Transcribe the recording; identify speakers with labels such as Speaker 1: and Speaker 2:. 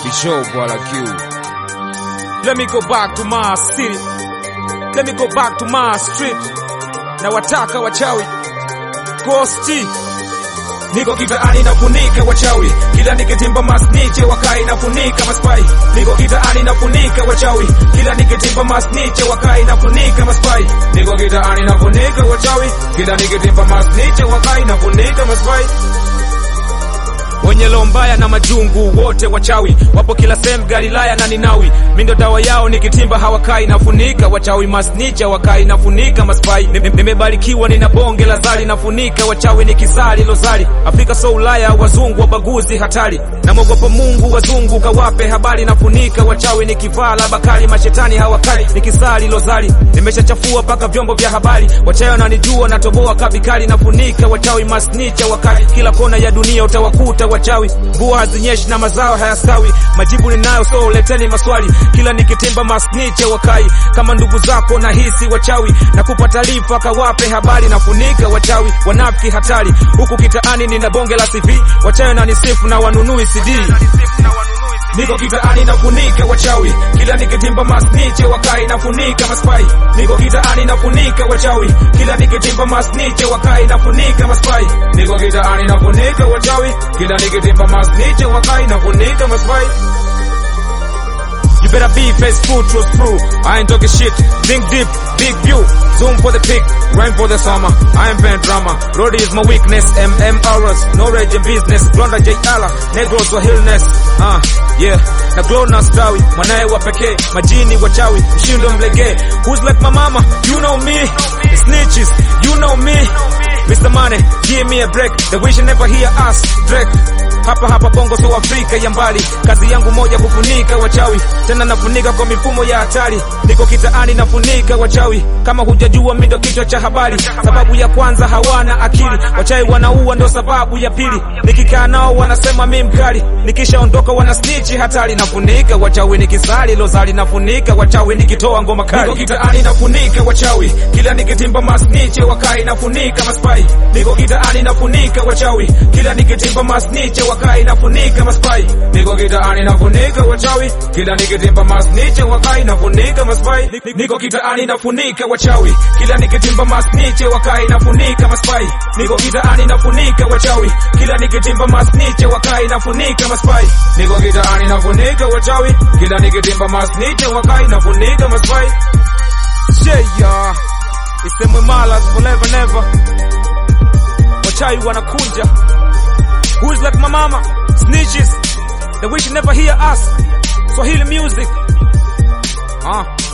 Speaker 1: show Bwala Q. Let me go back to my city. Let me go back to my street. Na wataka wachawi. Ghosti. Niko kitaani nafunika wachawi, kila nikitimba masniche wakai nafunika maspai. Niko kitaani nafunika wachawi, kila nikitimba masniche wakai nafunika maspai. Niko kitaani nafunika wachawi, kila nikitimba masniche wakai nafunika maspai. Wenye roho mbaya na majungu wote wachawi wapo kila sehemu Galilaya na Ninawi. Mimi ndo dawa yao nikitimba hawakai nafunika wachawi masnicha wakai nafunika maspai. Nime- Nimebarikiwa nina bonge la zali nafunika wachawi nikisali lozali. Afrika so Ulaya wazungu wabaguzi hatari. Namwogopa Mungu wazungu kawape habari nafunika wachawi nikivaa la bakali mashetani hawakali nikisali lozali. Nimeshachafua paka vyombo vya habari. Wachawi wananijua natoboa kabikali nafunika wachawi masnicha wakali. Kila kona ya dunia utawakuta wachawi. Mvua hazinyeshi na mazao hayastawi. Majibu ninayo so leteni maswali. Kila nikitimba masnicha wakai kama ndugu zako nahisi wachawi. Nakupa taarifa kawape habari nafunika wachawi. Wanafiki hatari. Huku kitaani nina bonge la CV. Wachawi nanisifu na wanunui CD. Niko kitaani nafunika wachawi, kila nikitimba masniche wakai nafunika maspai. Niko kitaani nafunika wachawi, kila nikitimba masniche wakai nafunika maspai. Niko kitaani nafunika wachawi, kila nikitimba masniche wakai nafunika maspai. You better be faithful, truth true. I ain't talking shit. Think deep, big view. Zoom for the pick, rhyme for the summer. I ain't bad drama. Road is my weakness. MM hours, no rage in business. Blonda J Ala, Negros wa hillness. Ah, yeah. Na glow na stawi, mwanae wa pekee. Majini wachawi, mshindo mlegee. Who's like my mama? You know me. Snitches, you know me. Mr. Money, give me a break. The wish you never hear us. Drake. Hapa hapa Bongo so Afrika ya mbali, kazi yangu moja kufunika wachawi, tena nafunika kwa mifumo ya hatari. Niko kitaani nafunika wachawi, kama hujajua mimi ndo kichwa cha habari. Sababu ya kwanza hawana akili, wachawi wanaua ndo sababu ya pili. Nikikaa nao wanasema mimi mkali, nikishaondoka wana snitch hatari. Nafunika wachawi nikisali lozali, nafunika wachawi nikitoa ngoma kali. Niko kitaani nafunika wachawi, kila nikitimba masniche wakai nafunika maspai. Niko kitaani nafunika wachawi, kila nikitimba masniche wakai nafunika maspai. Niko kitaani nafunika wachawi, kila nikitimba masniche wakai nafunika maspai. Niko kitaani nafunika wachawi, kila nikitimba masniche wakai nafunika maspai. Niko kitaani nafunika wachawi, kila nikitimba masniche wakai nafunika maspai. Niko kitaani nafunika wachawi, kila nikitimba masniche wakai nafunika maspai. Yeah, isemwe malas forever never. Wachawi wanakunja Who's like my mama? Snitches. They wish you never hear us. Swahili music. Ah.